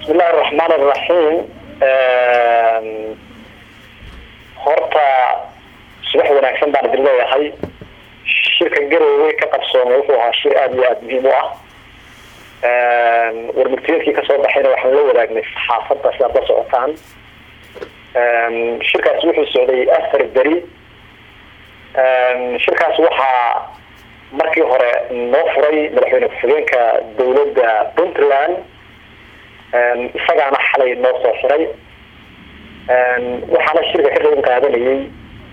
bismillahi araxmaan araxiim horta subax wanaagsan baan idin leeyahay shirka garowe ka qabsoomay wuxuu ahaa shir aada iyo aada muhiim u ah warmurtiyeedkii kasoo baxayna waxaan la wadaagnay saxaafadda sidaad la socotaan shirkaas wuxuu socday afar beri shirkaas waxaa markii hore noo furay madaxweyne ku-xigeenka dowladda puntland isagaana xalay noo soo xiray waxaana shirka ka qeyb qaadanayay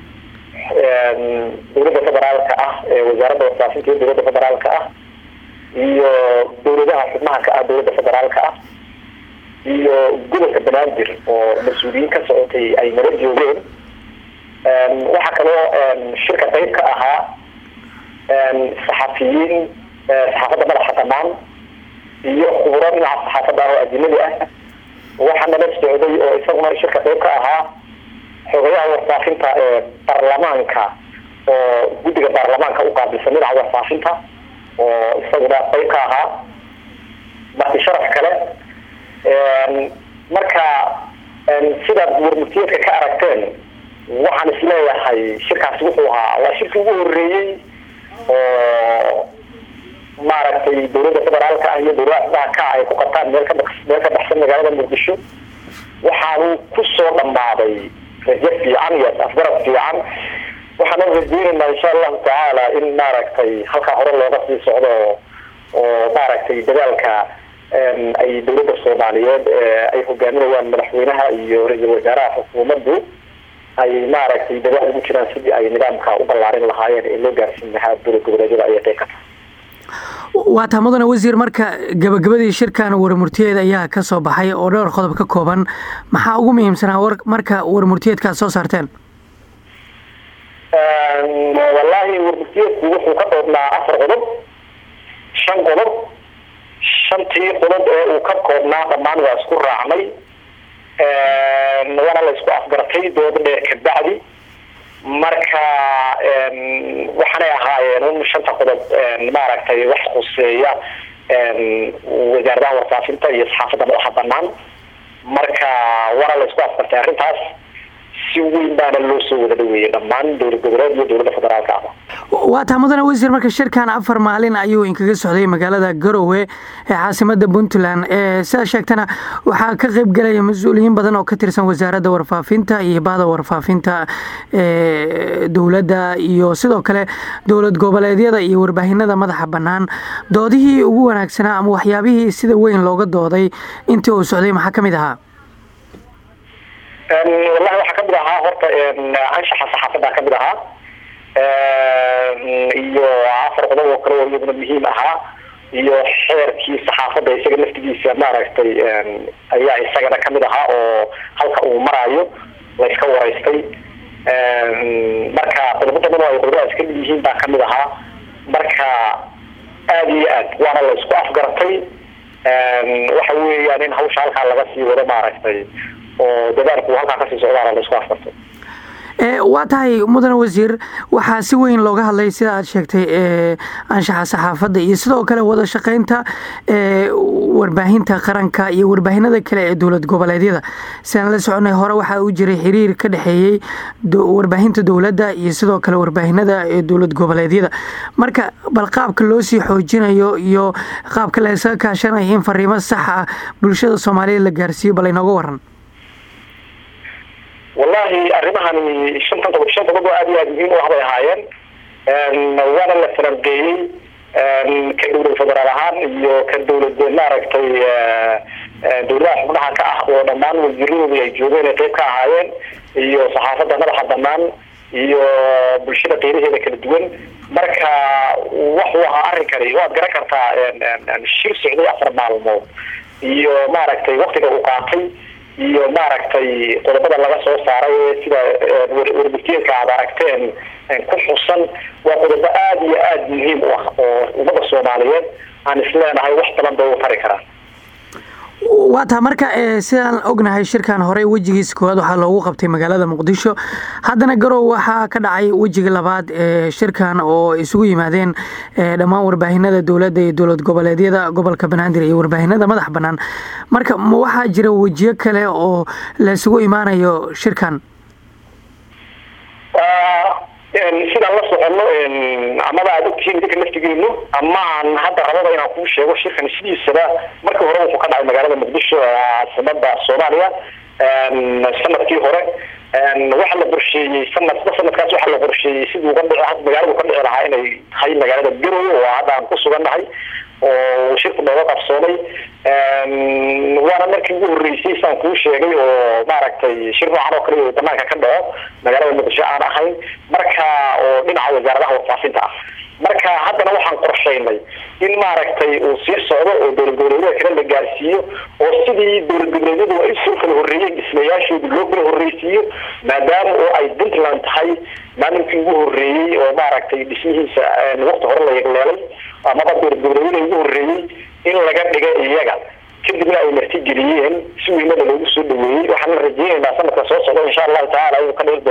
dowladda federaalka ah ee wasaaradda warfaafinta iyo dowladda federaalka ah iyo dowladaha xubnaha ka ah dowladda federaalka ah iyo gobolka banaadir oo mas-uuliyiin ka socotay ay nala joogeen waxaa kaloo shirka qeyb ka ahaa saxafiyiin saxaafadda madaxa banaan iyo khuburo dhinaca saxaafadda ah oo ajinadi ah waxaa nala socday oo isaguna shirka qeyb ka ahaa xogayaha warfaafinta ee baarlamaanka oo guddiga baarlamaanka u qaabilsan dhinaca warfaafinta oo isaguna qeyb ka ahaa marti sharaf kale marka sidaad warmurtiyeedka ka aragteen waxaan isleeyahay shirkaasi wuxuu ahaa waa shirkii ugu horeeyey oo maaragtay dowladda federaalka ah iyo dowladaha xubnaha ka ay ku qabtaan meel ka meel ka baxsan magaalada muqdisho waxaanu kusoo dhamaaday rajo fiican iyo afgarad fiican waxaana rajeynaynaa insha allahu tacaala in maaragtay halkaa hore looga sii socdo oo maaragtay dadaalka ay dowladda soomaaliyeed ay hogaaminayaan madaxweynaha iyo ra-iisul wasaaraha xukuumaddu ay maaragtay dadaal ugu jiraan sidii ay nidaamka u ballaarin lahaayeen ee loo gaarsiin lahaa dowlad goboleedyada ayay qeyb ka tahay waa taa mudane wasiir marka gabagabadii shirkan warmurtiyeed ayaa ka soo baxay oo dhowr qodob ka kooban maxaa ugu muhiimsanaa war marka warmurtiyeedka aad soo saarteen wallaahi warmurtiyeedku wuxuu ka koobnaa afar qodob shan qodob shantii qodob ee uu ka koobnaa dhammaan waa isku raacnay waana la isku afgartay dooda dheer kabacdi marka waxaanay ahaayeen un shanta qodob maaragtay wax khuseeya wasaaradaha warfaafinta iyo saxaafadda madaxa banaan marka waana la isku afgartay arrintaas si weyn baana loo soo wada dhaweeyey dhammaan dowlad goboleed iyo dowladda federaalka ah waa taa mudane wasiir marka shirkan afar maalin ayuu inkaga socday magaalada garowe ee caasimada puntland sidaa sheegtana waxaa ka qeyb galaya mas-uuliyiin badan oo ka tirsan wasaaradda warfaafinta iyo bahda warfaafinta dowladda iyo sidoo kale dowlad goboleedyada iyo warbaahinada madaxa bannaan doodihii ugu wanaagsanaa ama waxyaabihii sida weyn looga dooday intii uu socday maxaa ka mid ahaa wallahi waxaa kamid ahaa horta anshaxa saxaafadda kamid ahaa iyo afar qodob oo kale oo iyaduna muhiim ahaa iyo xeerkii saxaafadda isaga laftigiisa maaragtay ayaa isagana kamid ahaa oo halka uu maraayo la iska waraystay marka qodobo badan oo ay qodobadaas kamid yihiin baa kamid ahaa marka aada iyo aad waana la isku afgartay waxa weeyaan in hawsha halkaa laga sii wado maaragtay oo dadaalku halkaa kasii socdaana la isku afgartay waa tahay mudane wasiir waxaa si weyn looga hadlay sida aad sheegtay anshaxa saxaafadda iyo sidoo kale wada shaqeynta warbaahinta qaranka iyo warbaahinada kale ee dowlad goboleedyada sidaan la soconay hore waxaa u jiray xiriir ka dhexeeyey warbaahinta dowladda iyo sidoo kale warbaahinada ee dowlad goboleedyada marka bal qaabka loo sii xoojinayo iyo qaabka laysaga kaashanayo in fariimo sax ah bulshada soomaaliya la gaarsiiyo bal inooga waran wallahi arrimahani shantan qodob shan qodob oo aada iyo aada muhiim u ah bay ahaayeen waana la falanqeeyey ka dowlad federaal ahaan iyo ka dowlad maaragtay dowladaha xubnaha ka ah oo dhammaan wasiiradoodii ay joogeen ay qeyb ka ahaayeen iyo saxaafadda madaxa banaan iyo bulshada qeyraheeda kala duwan marka waxuu ahaa arrinkani waad garan kartaa shir socday afar maalmood iyo maaragtay waktiga uu qaatay iyo maaragtay qodobada laga soo saaray sida warmurtiyeedka aad aragteen ku xusan waa qodobo aada iyo aada muhiim u ah oo ummadda soomaaliyeed aan isleenahay wax badan bay u tari karaan waa taa marka sidaan ognahay shirkan horey wejigiisa koowaad waxaa loogu qabtay magaalada muqdisho haddana garow waxaa ka dhacay wejiga labaad ee shirkan oo isugu yimaadeen dhammaan warbaahinada dowladda iyo dowlad goboleedyada gobolka banaadir iyo warbaahinada madax banaan marka ma waxaa jira wejiyo kale oo la isugu imaanayo shirkan sidaan la socono amaba aad ogtihiin idinka laftigeenu ama aan hadda rababa inaan kuu sheego shirkan sidiisaba markii hore wuxuu ka dhacay magaalada muqdisho caasimada soomaaliya sanadkii hore waxaa la qorsheeyey sanadba sanadkaas waxaa la qorsheeyey sidii uga dhici magaaladu ka dhici lahaa inay tahay magaalada garowe oo hadda aan ku sugannahay oo shirku nooga qabsoomay waana markii ugu horreysay saan kuu sheegay oo maaragtay shir noocan oo kale banaanka ka dhaco magaalada muqdisho aan ahayn marka oo dhinaca wasaaradaha warfaafinta ah marka haddana waxaan qorshaynay in maaragtay uu sii socdo oo dowlad goboleedyada kale la gaarsiiyo oo sidii dowlad goboleedyadu ay soo kala horreeyeen dhismayaashooda loo kala horreysiiyo maadaama oo ay puntland tahay maalinkii ugu horreeyey oo maaragtay dhismihiisa waqti hore la yegleelay amaba dowlad goboleedyada ugu horreeyey in laga dhiga iyaga kadibna ay martigeliyeen si weynada loogu soo dhaweeyey waxaana rajeynaynaa sanadka soo socda insha allahu tacala inuu ka dhigi